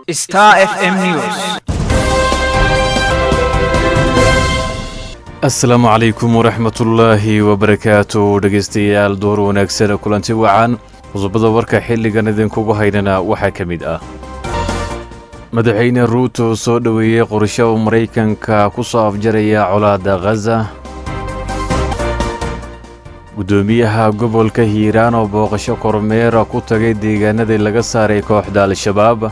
Star FM News. asalaamu calaykum waraxmatullaahi wabarakaatu dhegaystayaal door wanaagsan kulanti wacan qodobada warka xilligan idinkugu haynana waxaa ka mid ah madaxweyne ruuto soo dhoweeyey qorsho uu maraykanka ku soo afjaraya colaadda khaza guddoomiyaha gobolka hiiraan oo booqasho kormeera ku tagay deegaanadii laga saaray kooxda al-shabaab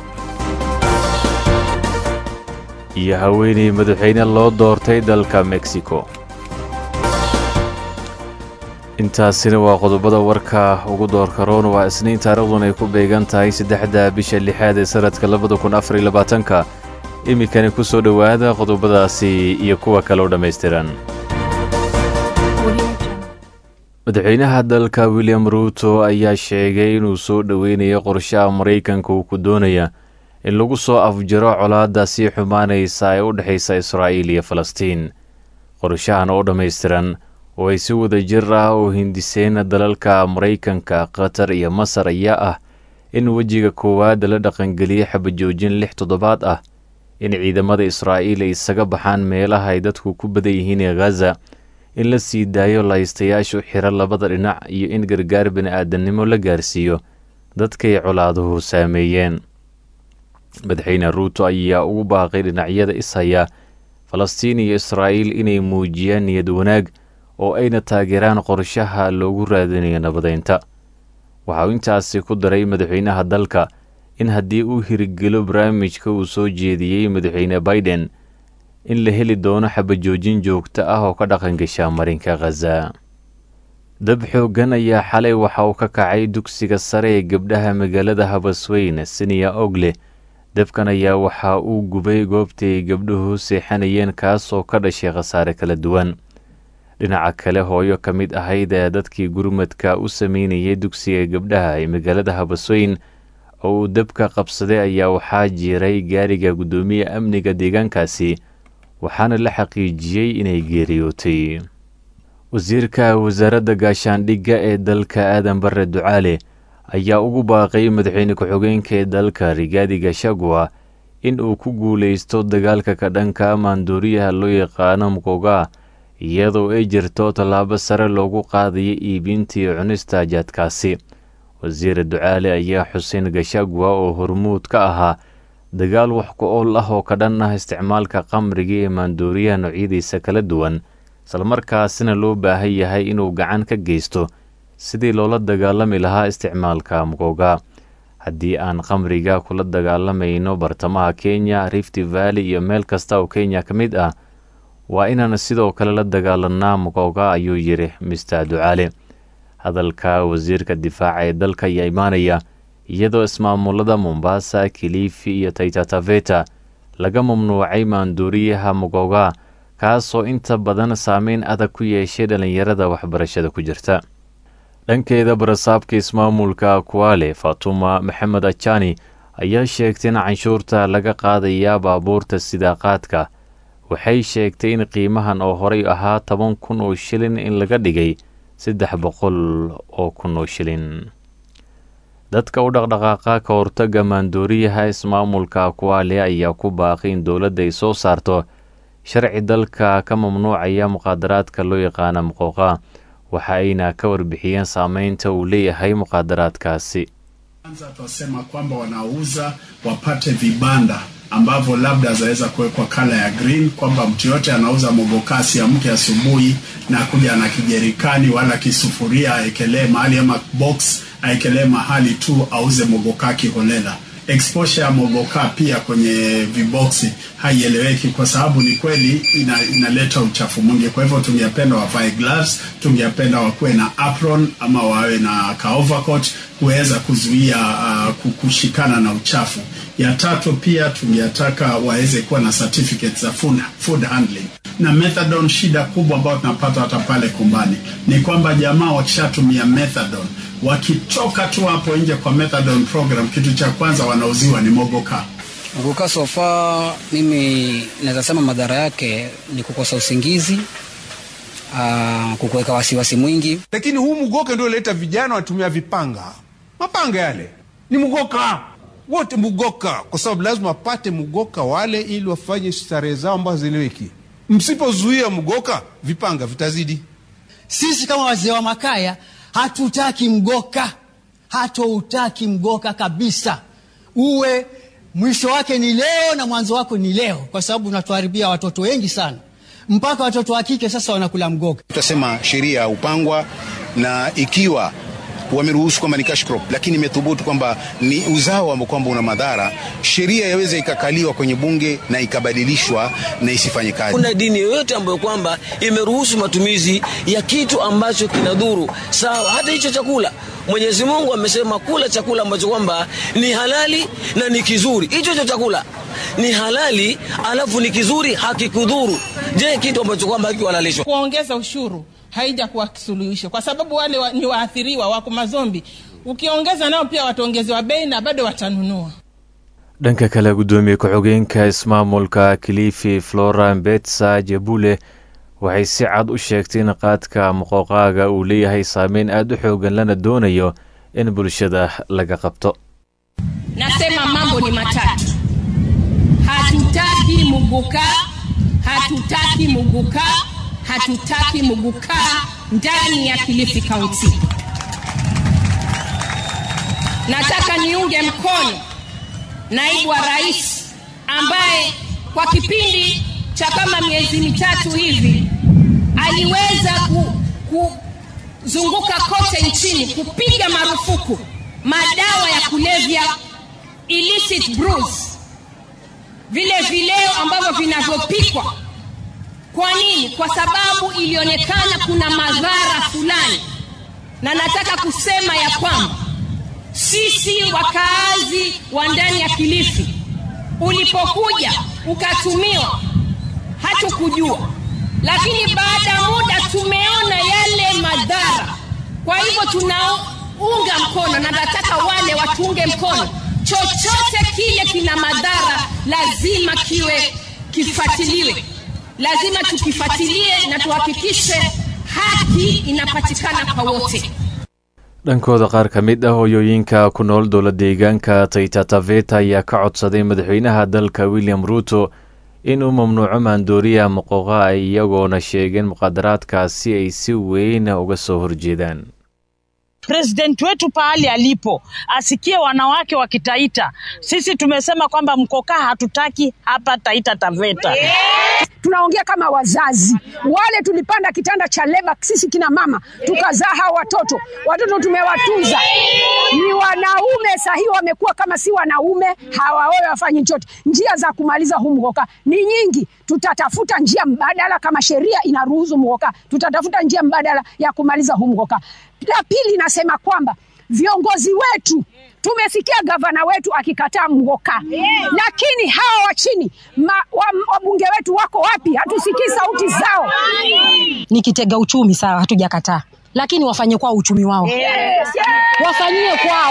iyo haweenay madaxweyne loo doortay dalka mexico intaasina waa qodobada warka ugu doorka roon waa isniin taariikhdun ay ku beegan tahay saddexda bisha lixaad ee sanadka labada kun afar iyo labaatanka iminkani ku soo dhowaada qodobadaasi iyo kuwa kale oo dhammaystiran madaxweynaha dalka william ruuto ayaa sheegay inuu soo dhoweynayo qorshaha maraykanka uu ku doonaya in lagu soo afjaro colaadda sii xumaanaysa ee u dhexaysa israa'iil iyo falastiin qorshahan oo dhammaystiran oo ay si wada jir ah oo hindiseen dalalka maraykanka qatar iyo masar ayaa ah in wejiga koowaad la dhaqangeliyey xabajoojin lix toddobaad ah in ciidamada israa'iil ay isaga baxaan meelaha ay dadku ku badan yihiin ee khaza in la sii daayo lahaystayaashu xiro labada dhinac iyo in gargaar bini-aadamnimo la gaarsiiyo dadkay colaaduhu saameeyeen madaxweyne ruuto ayaa ugu baaqay dhinacyada ishaya falastiin iyo israa'iil inay muujiyaan niyad wanaag oo ayna taageeraan qorshaha loogu raadinayo nabadeynta waxa uu intaasi ku daray madaxweynaha dalka in haddii uu hirgelo barnaamijka uu soo jeediyey madaxweyne baiden in la heli doono xabajoojin joogto ah oo ka dhaqangasha marinka khaza dab xooggan ayaa xalay waxa uu ka kacay dugsiga sare ee gabdhaha magaalada habasweyn siniya ogle dabkan ayaa waxa uu gubay goobtii ay gabdhuhu seexanayeen kaas oo ka dhashay khasaare kala duwan dhinaca kale hooyo ka mid ahayd ee dadkii gurmadka u sameynayay dugsiga gabdhaha ee magaalada habasweyn oo uu dabka qabsaday ayaa waxaa jiiray gaariga guddoomiye amniga deegaankaasi waxaana la xaqiijiyey inay geeriyootay wasiirka wasaaradda gaashaandhigga ee dalka aadan bare ducaale ayaa ugu baaqay madaxweyne ku-xigeenka ee dalka rigaadi gashagua in uu ku guulaysto dagaalka ka dhanka maanduuriyaha loo yaqaano mukoga iyadoo ay jirto tallaabo sare loogu qaadaya iibinta iyo cunista jaadkaasi wasiir ducaale ayaa xuseen gashagua oo hormuud ka ahaa dagaal wax ku ool ah oo ka dhan ah isticmaalka qamriga ee maanduuriyaha noocyadiisa kala duwan islamarkaasina loo baahan yahay inuu gacan ka geysto sidii loola dagaalami lahaa isticmaalka mukoga haddii aan qamriga kula dagaalamayno bartamaha kenya rifty valley iyo meel kasta oo kenya ka mid ah waa inaan sidoo kale la dagaalanaa mukoga ayuu yidhi mister ducaale hadalka wasiirka difaaca ee dalka ayaa imaanaya iyadoo ismaamulada mombasa kilifi iyo taytataveta laga mamnuucay maanduuriyaha mukoga kaasoo inta badan saameyn adag ku yeeshay dhallinyarada waxbarashada ku jirta dhankeeda barasaabka ismaamulka kuwaale fatuma maxamed ajani ayaa sheegtay in canshuurta laga qaadaya baabuurta sidaaqaadka waxay sheegtay in qiimahan oo horey ahaa toban kun oo shilin in laga dhigay saddex boqol oo kun oo shilin dadka u dhaqdhaqaaqa ka hortaga maandooriyaha ismaamulka kuwaale ayaa ku baaqay in dowladda ay soo saarto sharci dalka ka mamnuucaya muqaadaraadka loo yaqaana muqooqa waxa ayna ka warbixiyeen saameynta uu leeyahay muqaadaraadkaasi kwanza twasema kwamba wanauza wapate vibanda ambavyo labda zaweza kuwekwa kala ya green kwamba mtu yote anauza mogokasi amke asubuhi na kuja na kijerikani wala kisufuria aekelee mahali ama box aekelee mahali tu auze mogokaa kiholela exposure ya mogoka pia kwenye viboksi haieleweki kwa sababu ni kweli ina, inaleta uchafu mwingi kwa hivyo tungependa wavae gloves tungependa wakuwe na apron ama wawe na ka overcoat kuweza kuzuia uh, kushikana na uchafu ya tatu pia tungetaka waweze kuwa na certificates za food, food handling na methadone shida kubwa ambayo tunapata hata pale kumbani ni kwamba jamaa wakishatumia methadone wakitoka tu hapo nje kwa methadone program kitu cha kwanza wanauziwa ni mogoka Mogoka so far, mimi naweza sema madhara yake ni kukosa usingizi, aa, kukuweka wasiwasi mwingi. lakini huu mgoka ndio leta vijana watumia vipanga mapanga yale ni mgoka wote Mugoka, kwa sababu lazima wapate Mugoka wale ili wafanye starehe zao ambazo ziliweki. Msipozuia Mugoka, vipanga vitazidi. Sisi kama wazee wa Makaya hatutaki mgoka, hatoutaki mgoka kabisa. Uwe mwisho wake ni leo na mwanzo wako ni leo, kwa sababu unatuharibia watoto wengi sana, mpaka watoto wa kike sasa wanakula mgoka. Tutasema sheria upangwa na ikiwa wameruhusu kwamba ni cash crop, lakini imethubutu kwamba ni uzao ambao kwamba una madhara, sheria yaweza ikakaliwa kwenye bunge na ikabadilishwa na isifanye kazi. Kuna dini yoyote ambayo kwamba imeruhusu matumizi ya kitu ambacho kinadhuru? Sawa, hata hicho chakula Mwenyezi Mungu amesema kula chakula ambacho kwamba ni halali na ni kizuri. Hicho hicho chakula ni halali alafu ni kizuri, hakikudhuru. Je, kitu ambacho kwamba hakihalalishwa? Kuongeza ushuru haija kuwa suluhisho, kwa sababu wale wa, ni waathiriwa wako mazombi. Ukiongeza nao pia wataongezewa bei na bado watanunua. dhanka kale guddoomiye ku-xigeenka ismaamulka kilifi flora mbetsa jebule waxay si cad u sheegtay in qaadka moqooqaaga uu leeyahay saameyn aada u xoogan lana doonayo in bulshada laga qabto Nasema mambo ni matatu. Hatutaki muguka, hatutaki muguka, hatutaki muguka ndani ya Kilifi County. Nataka niunge mkono naibu wa rais ambaye kwa kipindi cha kama miezi mitatu hivi aliweza ku, kuzunguka kote nchini kupiga marufuku madawa ya kulevya illicit brews, vile vileo ambavyo vinavyopikwa. Kwa nini? Kwa sababu ilionekana kuna madhara fulani, na nataka kusema ya kwamba sisi wakaazi wa ndani ya Kilifi, ulipokuja ukatumiwa, hatukujua, lakini baada ya muda tumeona yale madhara. Kwa hivyo tunaunga mkono, na nataka wale watuunge mkono, chochote kile kina madhara lazima kiwe kifuatiliwe, lazima tukifuatilie na tuhakikishe haki inapatikana kwa wote. dhankooda qaar ka mid ah hooyooyinka ku nool dowla deegaanka taita taveta ayaa ka codsaday madaxweynaha dalka william ruuto inuu mamnuuco maandooriya moqooqa ay iyagoona sheegeen muqaadaraadkaasi ay si weyn uga soo horjeedaan President wetu pahali alipo asikie wanawake wakitaita. Sisi tumesema kwamba mkokaa hatutaki hapa Taita Taveta. tunaongea kama wazazi wale tulipanda kitanda cha leba sisi kina mama tukazaa hawa watoto watoto tumewatunza ni wanaume sahii wamekuwa kama si wanaume hawaoe wafanyi chochote njia za kumaliza huu mgoka ni nyingi tutatafuta njia mbadala kama sheria inaruhusu mgoka tutatafuta njia mbadala ya kumaliza huu mgoka la pili nasema kwamba viongozi wetu tumesikia gavana wetu akikataa mgoka lakini hawa wa chini ma- wa- wabunge wetu wako wapi hatusikii sauti zao ni kitega uchumi sawa, hatujakataa, lakini wafanye kwao uchumi wao, Yes, yes. wafanyie kwao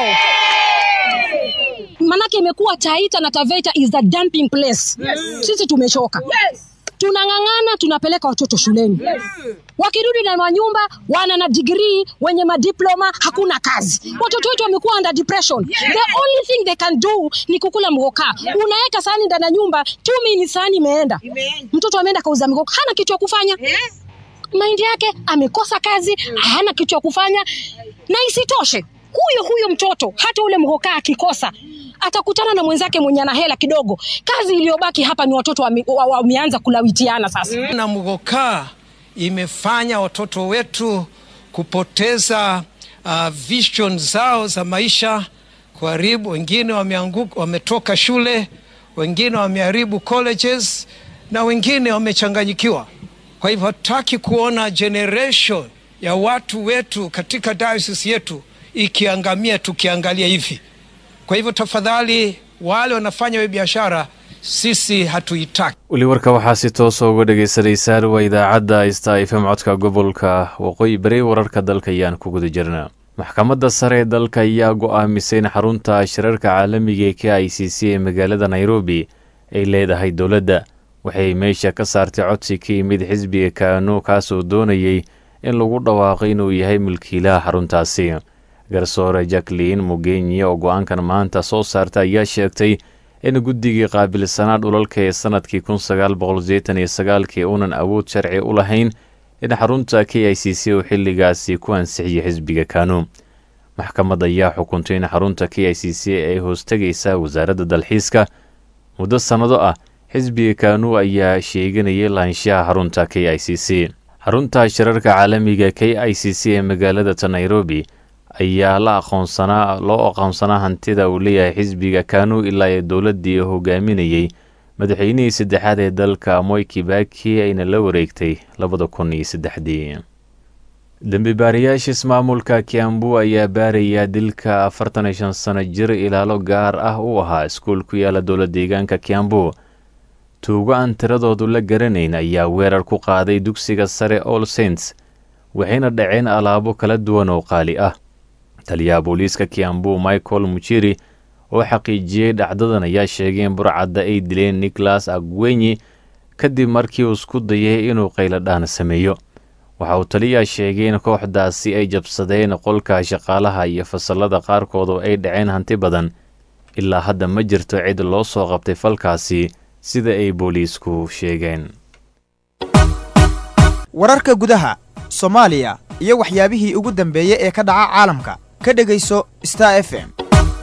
manake imekuwa Taita na Taveta is the dumping place. Yes. Sisi tumechoka tunang'ang'ana, tunapeleka watoto shuleni wakirudi na manyumba, wana na degree, wenye madiploma, hakuna kazi. Watoto wetu wamekuwa under depression. The only thing they can do ni kukula mgoka. Unaweka sahani ndani ya nyumba, two minutes sahani imeenda. Mtoto ameenda kauza mgoka, hana kitu ya kufanya maindi yake amekosa kazi, hana kitu ya kufanya, na isitoshe huyo huyo mtoto hata ule mgoka akikosa atakutana na mwenzake mwenye ana hela kidogo. Kazi iliyobaki hapa ni watoto wame- wa- wameanza kulawitiana sasa. na mgokaa imefanya watoto wetu kupoteza uh, vision zao za maisha, kuharibu. Wengine wameanguka, wametoka shule, wengine wameharibu colleges na wengine wamechanganyikiwa. Kwa hivyo hatutaki kuona generation ya watu wetu katika diocese yetu ikiangamia tukiangalia hivi. Kwa hivyo tafadhali, wale wanafanya hiyo biashara, sisi hatuitaki. weli warka waxaa si toosa uga dhagaysanaysaan waa idaacadda sta f m codka gobolka waqooyi bari wararka dalka ayaan ku guda jirnaa maxkamadda sare ee dalka ayaa go-aamisay in xarunta shirarka caalamiga ee k i c c ee magaalada nairobi ay leedahay dowladda waxay meesha ka saartay codsi ka yimid xisbiga kaano kaasoo doonayay in lagu dhawaaqo inuu yahay milkiilaha xaruntaasi garsoore jacklin mugenyi oo go-aankan maanta soo saarta ayaa sheegtay in guddigii qaabilsanaa dhulalka ee sanadkii kun sagaal boqol seetan iyo sagaalkii uunan awood sharci u lahayn in xarunta k i c c uu xilligaasi ku ansixiyey xisbiga kanu maxkamad ayaa xukuntay in xarunta k i c c ay hoostegaysa wasaaradda dalxiiska muddo sannado ah xisbiga kanu ayaa sheeganayay lahaanshaha xarunta k i c c xarunta shirarka caalamiga k i c c ee magaalada ta nairobi ayaa la aqoonsanaa loo aqoonsanaa hantida uu leeyahay xisbiga kanu ilaa ee dowladdii hogaaminayey madaxweynihii saddexaad ee dalka moy kibaki ayna la wareegtay labada kun iyo saddexdii dembibaarayaasha ismaamulka kiambu ayaa baaraya dilka afartan iyo shan sano jir ilaalo gaar ah u ahaa iskuul ku yaala dowla deegaanka kiambu tuugo aan tiradoodu la garanayn ayaa weerar ku qaaday dugsiga sare all saints waxayna dhaceen alaabo kala duwan oo qaali ah taliyaha booliiska kiambu michael mujiri oo xaqiijiyey dhacdadan ayaa sheegay in burcadda ay dileen nicholas agwenyi kadib markii uu isku dayay inuu qayladhaan sameeyo waxa uu taliyaha sheegay in kooxdaasi ay jabsadeen qolka shaqaalaha iyo fasallada qaarkood oo ay dhaceen hanti badan ilaa hadda ma jirto cid loo soo qabtay falkaasi sida ay booliisku sheegeen wararka gudaha soomaaliya iyo waxyaabihii ugu dambeeyey ee ka dhaca caalamka ka dhegayso star f m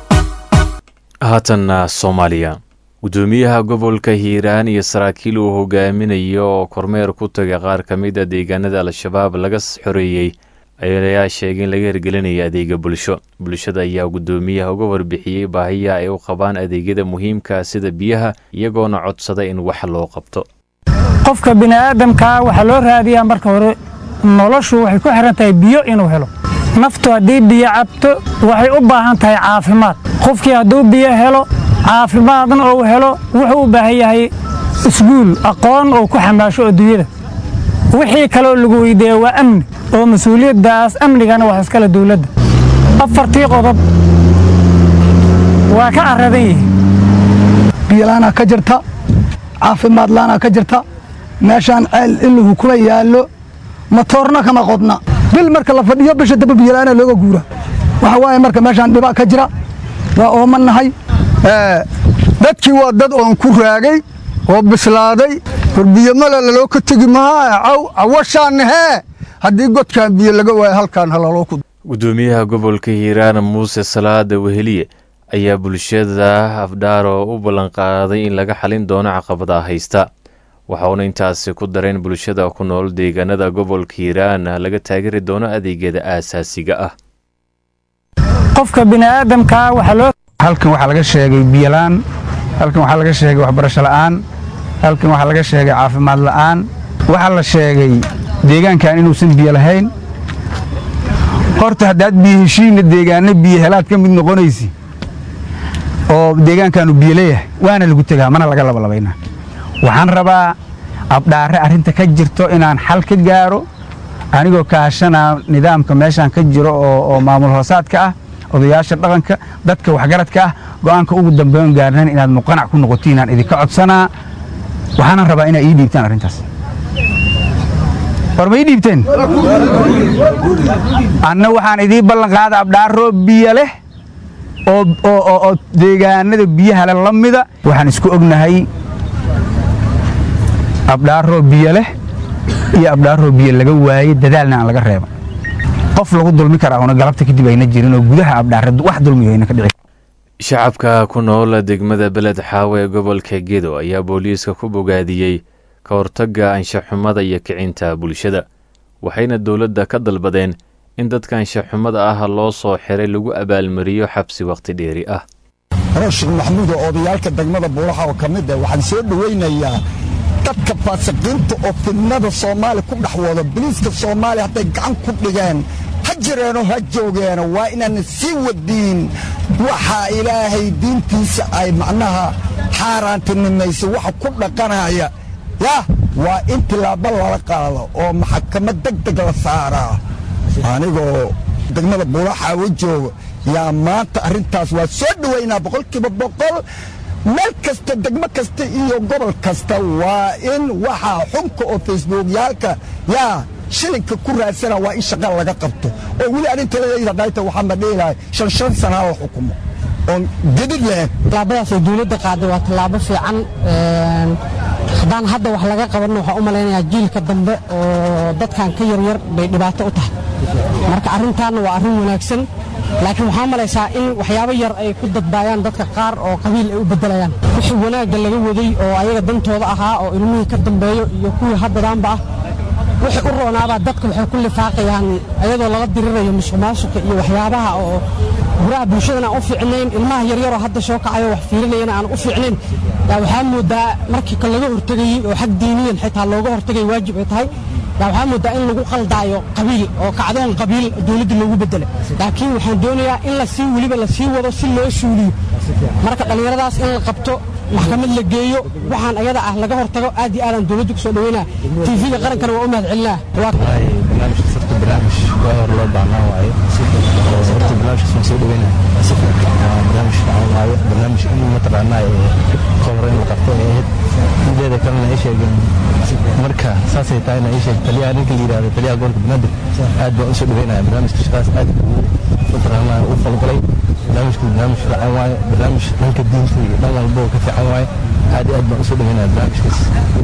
haatanna soomaaliya guddoomiyaha gobolka hiiraan iyo saraakiil uu hogaaminayo oo kormeer ku tagay qaar ka mid a deegaanada al-shabaab laga xoreeyey ayaa sheegay in laga hirgelinaya adeega bulsho bulshada ayaa guddoomiyaha uga warbixiyey baahiyaha ay u qabaan adeegyada muhiimka sida biyaha iyagoona codsada in wax loo qabto qofka bini'aadamkaa waxaa loo raadiyaa marka hore noloshu waxay ku xihan tahay biyo inuu helo naftu haddii biyo cabto waxay u baahan tahay caafimaad qofkii hadduu biyo helo caafimaadna uu helo wuxuu u baahan yahay isguul aqoon uu ku xamaasho adduunyada wixii kaloo lagu weydiiya waa amni oo mas-uuliyaddaas amnigana wax iskale dawladda afartii qodob waa ka carradan yihiin biyolaanaa ka jirta caafimaad laanaa ka jirta meeshaan ceel iluhu kuma yaallo matoorna kama qodna bil marka la fadhiyo bisha daba biyolaana looga guura waxa waaye marka meeshaan dhibaa ka jira waa ooman nahay dadkii waa dad oon ku raagay oo bislaaday war biyomala laloo ka tegi mahaa caw cawashaannahee haddii godkaan biyo laga waayo halkaan halaloo ku guddoomiyaha gobolka hiiraan muuse salaada weheliye ayaa bulshada afdhaaro u ballanqaaday in laga xalin doono caqabadaha haysta waxauna intaasi ku dareen bulshada ku nool deegaanada gobolka hiiraan laga taageeri doono adeegyada aasaasiga ah qofka bini'aadamkaa waxaa loo halkan waxaa laga sheegay biyolaan halkan waxaa laga sheegay waxbarasho la'aan halkan waxaa laga sheegay caafimaad la'aan waxaa la sheegay deegaankan inuusan biyo lahayn horta haddaad biyo heshiinna deegaanna biyo helaad ka mid noqonaysi oo deegaankaanu biyo leeyahay waana lagu tegaa mana laga labalabaynaa waxaan rabaa abdhaare arrinta ka jirto inaan xal ka gaaro anigoo kaashanaa nidaamka meeshaan ka jiro oo maamul hoosaadka ah odayaasha dhaqanka dadka waxgaradka ah go'aanka ugu dambeyn gaarnayn inaad muqanac ku noqotiin aan idinka codsanaa waxaanan rabaa inaad ii dhiibtaan arrintaas war ma ii dhiibteen anna waxaan idiin ballanqaada abdhaaroo biyo leh oo deegaanada biyahale la mida waxaan isku ognahay abdhaaroo biyo leh iyo abdhaaroo biyo laga waayey dadaalna aan laga reeba qof lagu dulmi karaa una galabta kadib ayna jirin oo gudaha abdhaare wax dulmiyo ayna ka dhici shacabka ku nool degmada beled xaawe ee gobolka gedo ayaa booliiska ku bogaadiyey ka hortagga anshaxumada iyo kicinta bulshada waxayna dowladda ka dalbadeen in dadka anshaxumada ah loo soo xiray lagu abaalmariyo xabsi wakhti dheeri ah rashid maxamuud oo odayaalka degmada buuraha oo ka mid ah waxaan soo dhowaynayaa dadka faasiqiinta oo fidnada soomaaliya ku dhex wado biliiska soomaaliya hadday gacan ku dhigeen ha jireenoo ha joogeeno waa inaan sii wadiin waxaa ilaahay diintiisa ay macnaha xaaraantinimaysa waxa ku dhaqanaya yah waa in tilaabo lala qaado oo maxkamad deg deg la saaraa anigoo degmada buulaxaawo joogo yaa maanta arrintaas waa soo dhowaynaa boqolkiiba boqol meel kasta degmo kasta iyo gobol kasta waa in waxaa xunka oo facebookyaalka yaa shilinka ku raadsana waa in shaqa laga qabto oo weli arinta ladayda dhayta waxaa ma dheelahay shan shan sanaa la xukumo oon gedid lahayn tallaabadaas ay dowladda qaaday waa tallaabo fiican haddaan hadda wax laga qabanno waxaan u malaynayaa jiilka dambe oo dadkan ka yaryar bay dhibaato u tahay marka arrintaanna waa arrin wanaagsan laakiin waxaa malaysaa in waxyaabo yar ay ku dadbaayaan dadka qaar oo qabiil ay u beddelayaan wixii wanaagga laga waday oo ayaga dantooda ahaa oo ilmihii ka dambeeyo iyo kuwii haddadaanba ah wixii u roonaabaa dadka waxay ku lifaaqayaan ayadoo laga dirirayo musuqmaasuqa iyo waxyaabaha oo guraha bulshadana aan u fiicnayn ilmaha yaryaroo hadda soo kacayo wax fiirinayana aan u fiicnayn yaa waxaa moodaa markii ka laga hortegayey oo xag diiniyan xitaa looga hortegay waajib ay tahay yaa waxaa moodaa in lagu qaldaayo qabiil oo kacdoon qabiil dowladda loogu beddelay laakiin waxaan doonayaa in la sii weliba la sii wado si loo suuliyo marka dhallinyaradaas in la qabto maxkamad la geeyo waxaan ayada ah laga hortago aad iyo aadaan dowladda kusoo dhaweynaa tv-ga qarankana waa u mahad celinaa barnaamij waa hor loo baahnaa waaye horta barnaamijkaas waan soo dhaweynaa barnaamij fiican waaye barnaamij in mataqaanaa kol hore in la qabto ay ahayd mideeda kalena ay sheegeen marka saasay tahayna ay sheeg taliyaha ninka la yidhahdo taliyaha gobolka banaadir aad baan usoo dhaweynaya barnaamijka shaqaas aad mataqaanaa u falgalay barnaamijku barnaamij fiican waaye barnaamij dhanka diinta iyo dhan walba oo ka fiican waaye aad iyo aad baan usoo dhaweynaya barnaamijkaas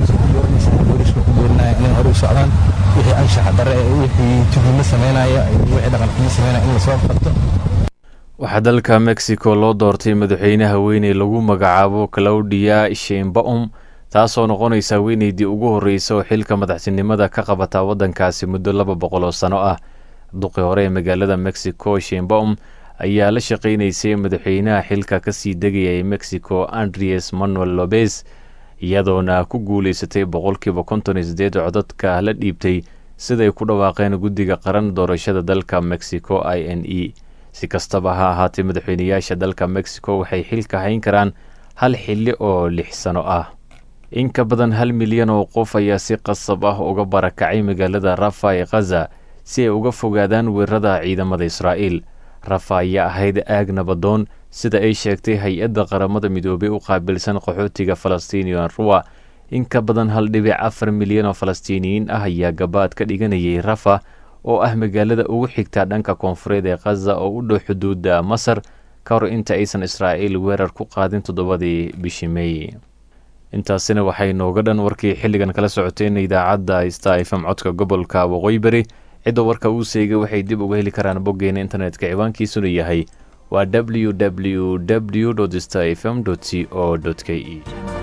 booliska ku doorinaya inay hore u socdaan wixii anshaxa dare wixii tuhimo samaynaya wixii dhaqan xumo samaynaya in lasoo qabto waxaa dalka mexico loo doortay madaxweyne haweeney lagu magacaabo claudia sheinbaum taasoo noqonaysa haweeneydii ugu horreysa oo xilka madaxtinimada ka qabata waddankaasi muddo laba boqol oo sano ah duqi hore ee magaalada mexico sheinbaum ayaa la shaqaynaysay madaxweynaha xilka kasii degaya ee mexico andres manuel lobes iyadoona ku guulaysatay boqolkiiba konton iyo sideed codadka la dhiibtay siday ku dhawaaqeen guddiga qaran doorashada dalka mexico i n e si kastaba ha ahaatee madaxweyneyaasha dalka mexico waxay xilka hayn karaan hal xilli oo lix sano ah in ka badan hal milyan oo qof ayaa si qasab ah uga barakacay magaalada rafa ee khaza si ay uga fogaadaan weerarada ciidamada israa'iil rafa ayaa ahayd aag nabadoon sida ay sheegtay hay-adda qaramada midoobey u qaabilsan qaxootiga falastiiniyan ruwa in ka badan hal dhibic afar milyan oo falastiiniyiin ah ayaa gabaad ka dhiganayay rafa oo ah magaalada ugu xigta dhanka koonfureed ee khaza oo u dhow xuduudda masar ka hor inta aysan israa'iil weerar ku qaadin toddobadii bishii meey intaasina waxay nooga dhan warkii xilligan kala socoteen idaacadda sta fm codka gobolka waqooyi beri cidda warka uu seegay waxay dib uga heli karaan boggeena internetka ciwaankiisuna yahay waa www w sta fm c o k e